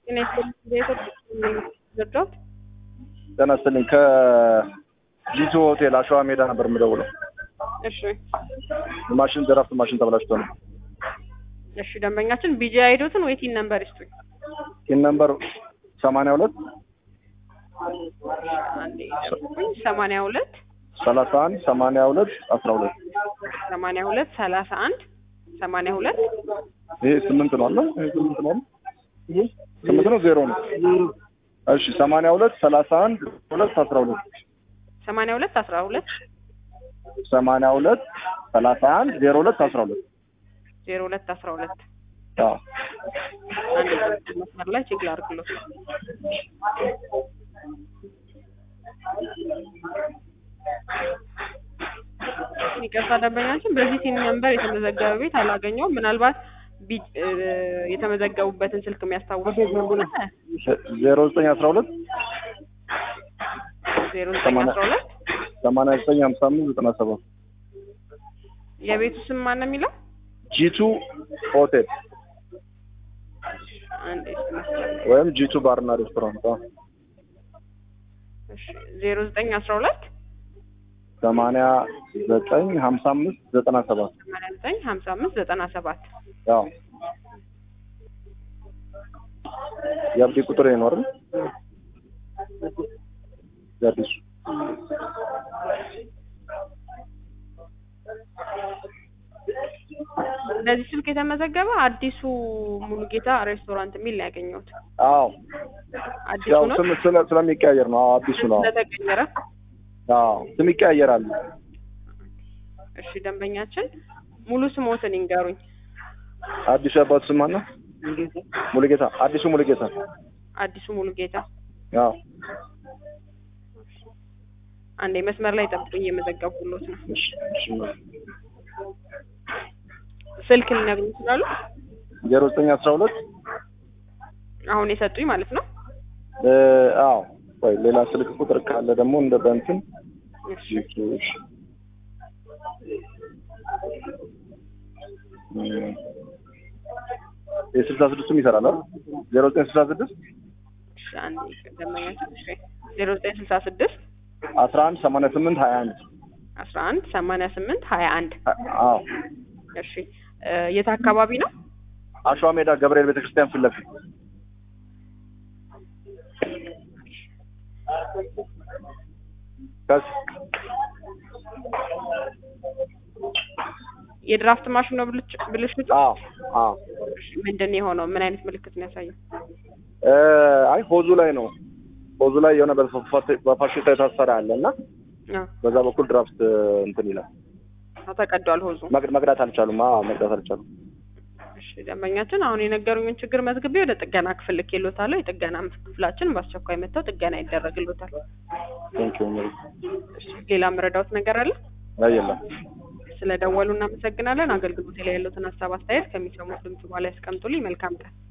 ጤና ይስጥልኝ የኢትዮጵያ ዘርዳት ጤና ይስጥልኝ ከጂቱ ሆቴል አሸዋ ሜዳ ነበር የምደውለው። እሺ ማሽን ዘራፍት ማሽን ተበላሽቶ ነው። እሺ ደንበኛችን ቢጂ አይዶትን ወይ ቲን ነምበር ይስጡኝ። ቲን ነምበር ሰማንያ ሁለት አንዴ ጠብቁኝ። ሰማንያ ሁለት ሰላሳ አንድ ሰማንያ ሁለት አስራ ሁለት ሰማንያ ሁለት ሰላሳ አንድ ሰማንያ ሁለት ይሄ ስምንት ነው አለ ይሄ ስምንት ነው አለ ስምንት ነው ዜሮ ነው። እሺ ሰማንያ ሁለት ሰላሳ አንድ ሁለት አስራ ሁለት ሰማንያ ሁለት አስራ ሁለት ሰማንያ ሁለት ሰላሳ አንድ ዜሮ ሁለት አስራ ሁለት ዜሮ ሁለት አስራ ሁለት አዎ አንድ መስመር ላይ ቼክ ላድርግሎት። ይቅርታ ደንበኛችን በዚህ ቲን ነምበር የተመዘገበ ቤት አላገኘውም። ምናልባት ቢ- እ፣ የተመዘገቡበትን ስልክ የሚያስታውሱ ከሆነ ዜሮ ዘጠኝ አስራ ሁለት ዜሮ ዘጠኝ አስራ ሁለት ሰማንያ ዘጠኝ ሀምሳ አምስት ዘጠና ሰባት የቤቱ ስም ማን ነው የሚለው? ጂቱ ሆቴል አንዴ እስኪ መስመር ላይ ወይም ጂቱ ባርና ሬስቶራንት አዎ። እሺ ዜሮ ዘጠኝ አስራ ሁለት ሰማንያ ዘጠኝ ሀምሳ አምስት ዘጠና ሰባት ሰማንያ ዘጠኝ ሀምሳ አምስት ዘጠና ሰባት ያው የአብዲ ቁጥር ይኖር የአዲሱ እንደዚህ ስልክ የተመዘገበ አዲሱ ሙሉጌታ ሬስቶራንት የሚል ነው ያገኘሁት። አዎ አዲሱ ያው ነው ስም ስለ- ስለሚቀያየር ነው አዎ አዲሱ ነው ስለተቀየረ። አዎ ስም ይቀያየራል እሺ ደንበኛችን ሙሉ ስሞትን ይንገሩኝ። አዲሱ የአባቱ ስም ማነው ሙሉጌታ አዲሱ ሙሉጌታ አዲሱ ሙሉጌታ። አዎ አንዴ መስመር ላይ ጠብቁኝ፣ እየመዘገብኩሎት ነው። እሺ እሺ ስልክ ሊነግሩኝ ይችላሉ? ዜሮ ዘጠኝ አስራ ሁለት አሁን የሰጡኝ ማለት ነው። እ አዎ ወይ ሌላ ስልክ ቁጥር ካለ ደግሞ እንደ በእንትን እሺ እሺ እም፣ የስልሳ ስድስቱም ይሰራል አይደል? ዜሮ ዘጠኝ ስልሳ ስድስት እሺ አንዴ ደንበኛችን እሺ ዜሮ ዘጠኝ ስልሳ ስድስት አስራ አንድ ሰማንያ ስምንት ሀያ አንድ አስራ አንድ ሰማንያ ስምንት ሀያ አንድ አዎ እሺ እ፣ የት አካባቢ ነው? አሸዋ ሜዳ ገብርኤል ቤተክርስቲያን ፊት ለፊት ከስ የድራፍት ማሽን ነው ብልጭ ብልሽቱ? አዎ አዎ እሺ፣ ምንድን ነው የሆነው? ምን አይነት ምልክት ነው ያሳየው? እ አይ ሆዙ ላይ ነው ሆዙ ላይ የሆነ በፋ- በፋሽታ የታሰረ አለ እና አዎ በዛ በኩል ድራፍት እንትን ይላል አዎ፣ ተቀዷል ሆዙ። መቅ- መቅዳት አልቻሉም አዎ መቅዳት አልቻሉም እሺ ደንበኛችን አሁን የነገሩኝን ችግር መዝግቤ ወደ ጥገና ክፍል ልኬሎታለሁ። የጥገና ክፍላችን በአስቸኳይ መጥተው ጥገና ይደረግሎታል። ቴንኪው እሺ ሌላ መረዳውት ነገር አለ? አይ የለም ስለደወሉ እናመሰግናለን። አገልግሎት ላይ ያሉትን ሀሳብ አስተያየት ከሚሰሙት ድምጽ በኋላ ያስቀምጡልኝ። መልካም ቀን።